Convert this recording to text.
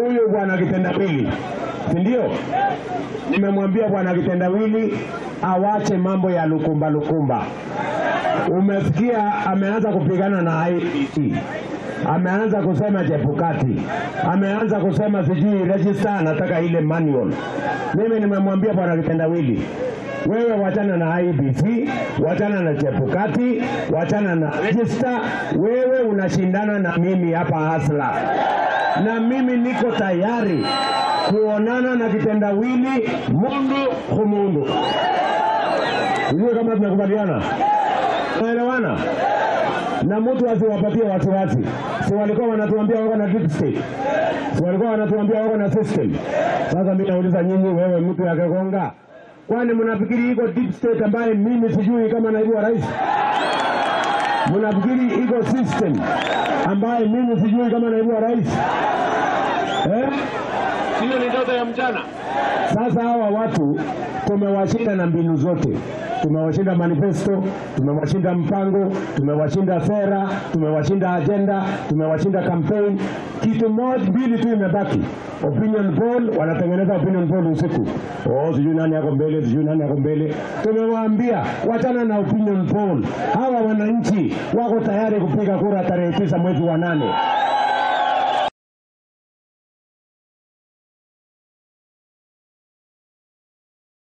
huyu bwana kitendawili, si ndio? Nimemwambia bwana kitendawili awache mambo ya lukumba lukumba. Umesikia ameanza kupigana na IEBC, ameanza kusema Chebukati, ameanza kusema sijui register, anataka ile manual. Mimi nimemwambia bwana kitendawili, wewe wachana na IEBC, wachana na Chebukati, wachana na register. Wewe unashindana na mimi hapa Hasla, na mimi niko tayari kuonana na kitendawili mundu humundu. Sijui kama tunakubaliana, tunaelewana na mtu asiwapatie wasiwasi. Si walikuwa wanatuambia wako na deep state, si walikuwa wanatuambia wako na system. Sasa mimi nauliza nyinyi, wewe mtu ya Kegonga, kwani mnafikiri iko deep state ambaye mimi sijui kama naibu wa rais? Mnafikiri iko system ambaye mimi sijui kama naibu wa rais eh? Hiyo ni ndoto ya mchana. Sasa hawa watu tumewashinda na mbinu zote, tumewashinda manifesto, tumewashinda mpango, tumewashinda sera, tumewashinda ajenda, tumewashinda campaign. Kitu moja mbili tu imebaki, opinion poll. Wanatengeneza opinion poll usiku, oh, sijui nani yako mbele, sijui nani yako mbele. Tumewaambia wachana na opinion poll. Hawa wananchi wako tayari kupiga kura tarehe tisa mwezi wa nane.